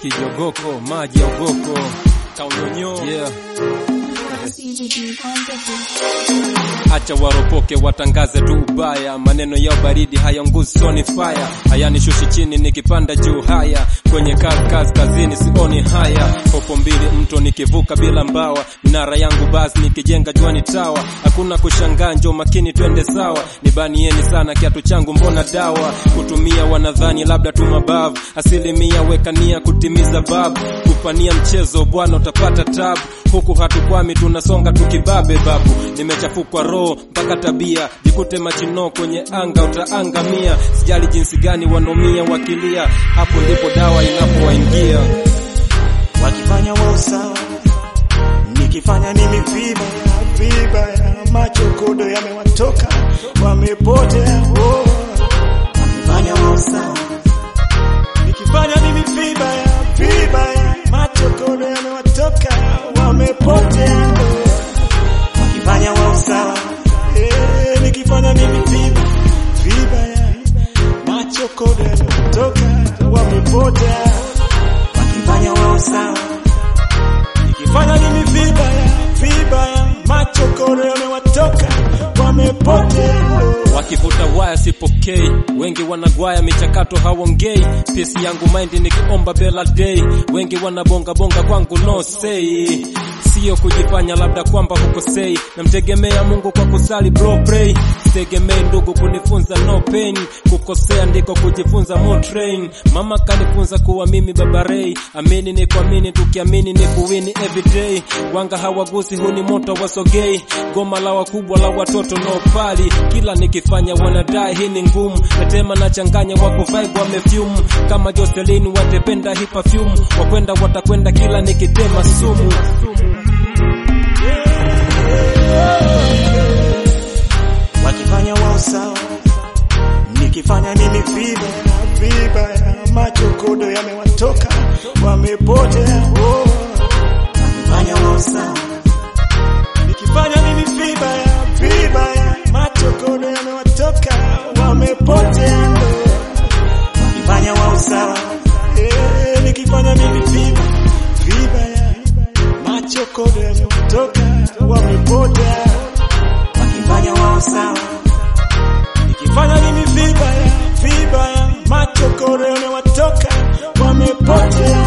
kijogoko maji ya ugoko kaunyonyo yeah. Acha waropoke watangaze tu ubaya, maneno yao baridi hayanguzi soni fire, hayanishushi chini nikipanda juu haya, kwenye kazi kazi kazini sioni haya, popo mbili mto nikivuka bila mbawa, minara yangu basi nikijenga juani tawa, hakuna kushangaa, njo makini twende sawa, nibanieni sana kiatu changu mbona dawa, kutumia wanadhani labda tu mabavu, asilimia wekania kutimiza babu, kufania mchezo bwana utapata tabu, huku hatukwami tunasonga tukibabe babu, nimechafukwa roho mpaka tabia, jikute machino kwenye anga utaangamia. Sijali jinsi gani wanomia wakilia, hapo ndipo dawa inapowaingia. wakifanya wao sawa, nikifanya mimi vibaya vibaya, macho kodo yamewatoka wamepotea. Oh, wakifanya wao sawa, nikifanya mimi vibaya vibaya, macho kodo yamewatoka wamepotea. Oh, wakifanya wao sawa, eh, nikifanya mimi vibaya vibaya, macho kodo yamewatoka wamepotea wakifanya wao sawa, nikifanya mimi vibaya vibaya, macho koro yamewatoka wamepotea. Wakivuta waya sipokei, wengi wanagwaya michakato hawongei. Pesi yangu mind nikiomba bela day, wengi wanabonga bonga kwangu no say. Sio kujifanya labda kwamba hukosei, namtegemea Mungu kwa kusali bro pray. Sitegemei ndugu kunifunza no pain, kukosea ndiko kujifunza more train. Mama kanifunza kuwa mimi baba Ray, amini ni kuamini, tukiamini ni kuwini everyday. Wanga hawagusi huni moto wasogei, goma la wakubwa la watoto no pali. Kila nikifanya wanadai hii ni ngumu, natema na changanya wako vibe wamefyumu kama Jocelyn watependa hii perfume, wakwenda watakwenda kila nikitema sumu. wakifanya wao sawa, nikifanya mimi vibaya vibaya, macho kodo yamewatoka wamepotea. Oh, wakifanya wao sawa, nikifanya mimi vibaya vibaya, macho kodo yamewatoka wamepotea. Oh, wakifanya wao sawa, eh, nikifanya mimi vibaya vibaya, macho kodo yamewatoka wamepotea wakifanya wao sawa, nikifanya mimi vibaya vibaya, macho koro yamewatoka wamepotea.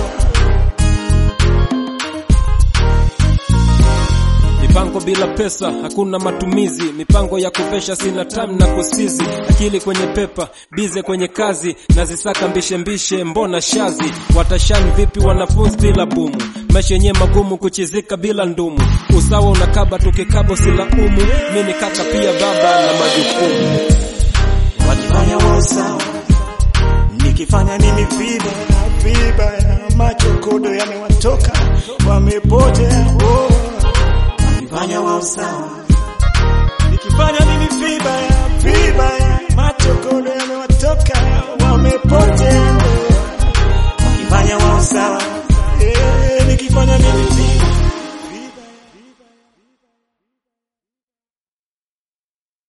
Mipango bila pesa hakuna matumizi, mipango ya kuvesha sina time na kusizi, akili kwenye pepa, bize kwenye kazi, nazisaka mbishe mbishe, mbona shazi, watashani vipi wanafunzi bila bumu, maisha yenye magumu kuchizika bila ndumu, usawa unakaba tukikabo sila umu, mimi kaka pia baba na majukumu. wakifanya wao sawa, nikifanya mimi vibaya vibaya, macho kodo yamewatoka wamepotea. Oh, wakifanya wao sawa,